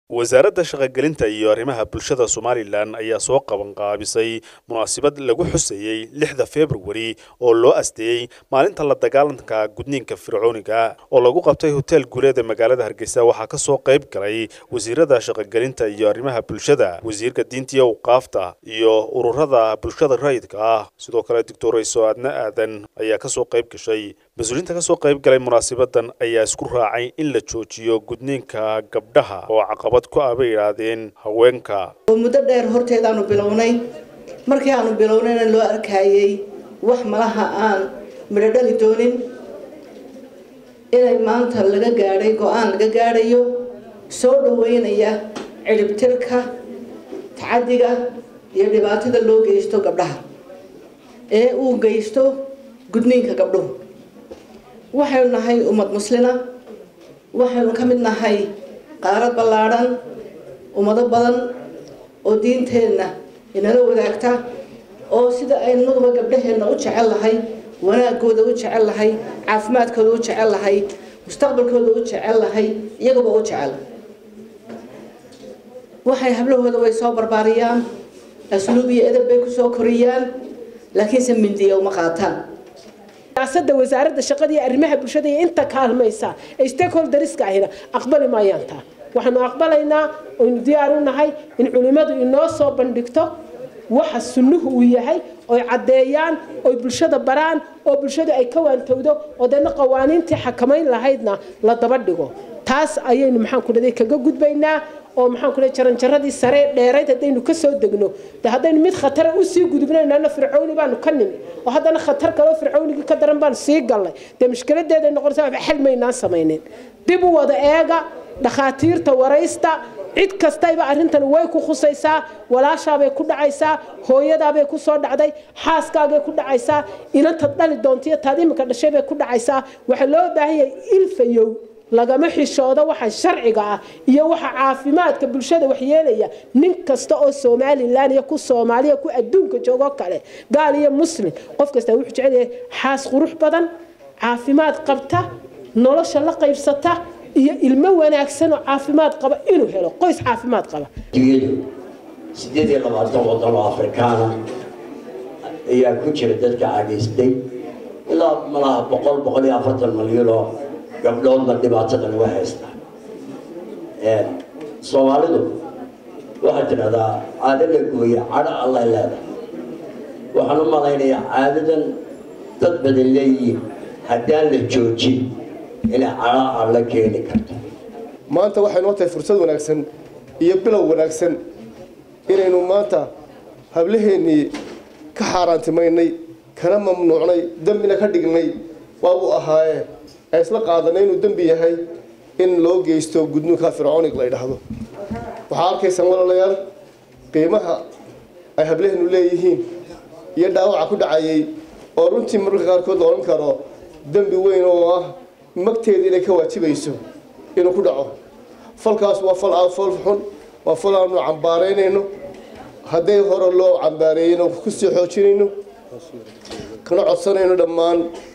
wasaaradda shaqogelinta iyo arrimaha bulshada somalilan ayaa soo qabanqaabisay munaasabad lagu xuseeyey lixda februari oo loo asteeyey maalinta la dagaalanka gudniinka fircooniga oo lagu qabtay hotel guuleed ee magaalada hargeysa waxaa ka soo qayb galay wasiirada shaqogelinta iyo arrimaha bulshada wasiirka diinta iyo awqaafta iyo ururada bulshada rayidka ah sidoo kale doctorayso aadna aadan ayaa kasoo qayb gashay mas-uuliyiinta kasoo qayb galay munaasabadan ayaa isku raacay in la joojiyo gudniinka gabdhaha oo caqabad ku ah bay yidhaahdeen haweenka oo muddo dheer horteedaanu bilownay markii aanu bilownayna loo arkayey wax malaha aan midho dhali doonin inay maanta laga gaadhay go-aan laga gaadhayo soo dhaweynaya ciribtirka tacadiga iyo dhibaatada loo geysto gabdhaha ee uu geysto gudniinka gabdhuhu waxaynu nahay ummad muslina waxaynu ka mid nahay qaarad ballaadhan ummado badan oo diinteenna inala wadaagta oo sida aynaduba gabdhaheenna u jecel lahay wanaagooda u jecel lahay caafimaadkooda u jecel lahay mustaqbalkooda u jecel lahay iyaguba u jecel waxay hablahooda way soo barbaariyaan asluub iyo edab bay kusoo koriyaan laakiinse mindiya uma qaataan siyaasadda wasaaradda shaqada iyo arrimaha bulshada iyo inta kaalmaysa ee stakeholderska ahina aqbali maayaan taa waxaanu aqbalaynaa oynu diyaar u nahay in culimmadu inoo soo bandhigto waxa sunnuhu uu yahay oy caddeeyaan oy bulshada baraan oo bulshadu ay ka waantowdo oo deedna qawaaniintii xakamayn lahaydna la daba dhigo taas ayaynu maxaan ku dhaday kaga gudbaynaa oo maxaan ku dhahay jaranjaradii sare dheerayd haddaynu ka soo degno de haddaynu mid khatara usii gudubnaynana fircowni baanu ka nimi oo haddana khatar kaleo fircownigii ka daran baan sii gallay dee mushkiladeeday noqonaysa waxba xal maynaan samaynin dib u wada eega dhakhaatiirta waraysta cid kastayba arrintan way ku khusaysaa walaashaabay ku dhacaysaa hooyadaabay ku soo dhacday xaaskaagay ku dhacaysaa inantaad dhali doontiyo taad iminka dhashay bay ku dhacaysaa waxaa loo baahan yahay ilfayow lagama xishoodo waxa sharciga ah iyo waxa caafimaadka bulshada waxyeelaya nin kasta oo somalilan iyo ku soomaaliya ku adduunka joogo kale gaal iyo muslim qof kasta wuxuu jecel yahay xaas qurux badan caafimaad qabta nolosha la qaybsata iyo ilmo wanaagsan oo caafimaad qaba inuu helo qoys caafimaad qaba sideed iyo labaatan waddan oo afrikaana ayaa ku jira dadka cagaystay ilaa malaha boqol boqol iyo afartan malyan oo gabdhoodna dhibaatada laga haystaa soomaalidu waxaad tidhahdaa caado la gooya cadho allay leedahay waxaan u malaynayaa caadadan dad badan leeyihiin haddaan la joojin inay cadho alla keeni karto maanta waxay noo tahay fursad wanaagsan iyo bilow wanaagsan inaynu maanta hablaheennii ka xaaraantimaynay kana mamnuucnay dembina ka dhignay waabuu ahaaye ee isla qaadanay inuu dembi yahay in loo geysto gudnuunka fircoonig la ydhaahdo waxaa arkaysaan walaalayaal qiimaha ay hablaheenu leeyihiin iyo dhaawaca ku dhacayay oo runtii mararka qaarkood la odhan karo dembi weyn oo ah magteeda inay ka waajibayso inuu ku dhaco falkaas waa fal aan fool xun waa fal aanu cambaaraynayno hadday hore loo cambaareeyeyno kusii xoojinayno kana codsanayno dhammaan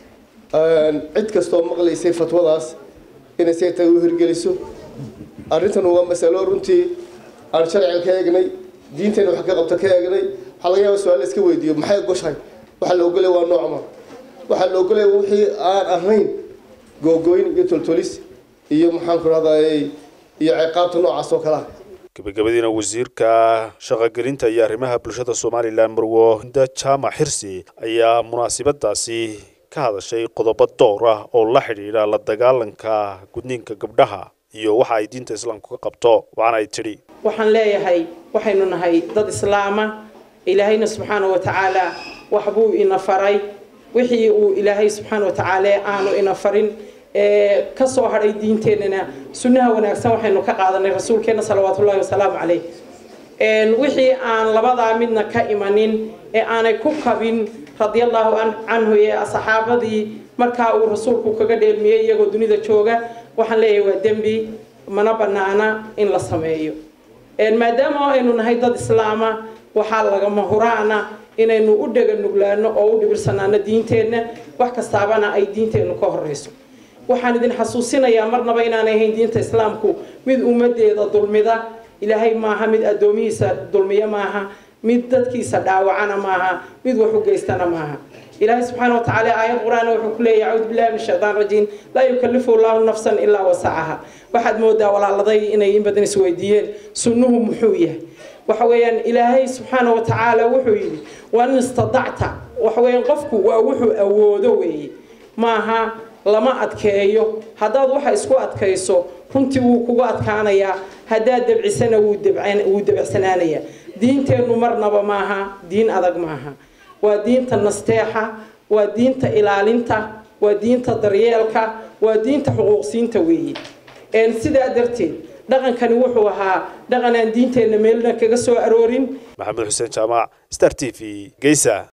cid kastoo maqlaysay fatwadaas inay say tahay u hirgeliso arrintan waa masalo runtii aan sharciga ka eegnay diintayna wax ka qabta ka eegnay waxaa laga yaaba su-aal iska weydiiyo maxay goshahay waxaa la ogolaya waa noocma waxaa la ogolaya wixii aan ahayn googooyn iyo toltolis iyo maxaan ku rahday iyo ciqaabta noocaas oo kale ah gabagabadiina wasiirka shaqogelinta iyo arrimaha bulshada somalilan marwo hinda jaamac xirsi ayaa munaasabadaasi ka hadashay qodobo door ah oo la xidhiidha la dagaalanka gudniinka gabdhaha iyo waxa ay diinta islaamku ka qabto waxaana ay tidhi waxaan leeyahay waxaynu nahay dad islaama ilaahayna subxaana wa tacaala waxbuu ina faray wixii uu ilaahay subxaana wa tacaala aanu ina farin ka soo hadhay diinteennana sunnaha wanaagsan waxaynu ka qaadanay rasuulkeenna salawaatullahi wasalaamu caleyh wixii aan labadaa midna ka imanin ee aanay ku kabin radiallahu canhu ee saxaabadii markaa uu rasuulku kaga dheelmiyey iyagoo dunida jooga waxaan leeyahay waa dembi mana banaana in la sameeyo maadaama aynu nahay dad islaama waxaa lagama huraana inaynu u dhega nuglaano oo u dhibirsanaano diinteenna wax kastaabana ay diinteennu ka horeyso waxaan idin xasuusinayaa marnaba inaanay ahayn diinta islaamku mid ummadeeda dulmida ilaahay maaha mid addoomihiisa dulmiya maaha mid dadkiisa dhaawacana maaha mid wax u geystana maaha ilaahay subxaana watacaala aayad qur-aan wuxuu ku leeyahay acuudu billahi min shaytaan rajiim laa yukallifu allahu nafsan ilaa wasacaha waxaad moodaa walaaladay inay in badan isweydiiyeen sunnuhu muxuu yahay waxa weeyaan ilaahay subxaana watacaala wuxuu yidhi waan istadacta waxa weeyaan qofku waa wuxuu awoodo weeye maaha lama adkeeyo haddaad waxa isku adkayso runtii wuu kugu adkaanayaa haddaad debcisana wuu debecsanaanayaa diinteennu marnaba maaha diin adag maaha waa diinta nasteexa waa diinta ilaalinta waa diinta daryeelka waa diinta xuquuqsiinta weeye sidaa darteed dhaqankani wuxuu ahaa dhaqan aan diinteenna meelna kaga soo aroorin maxamed xuseen jaamac star t v geysa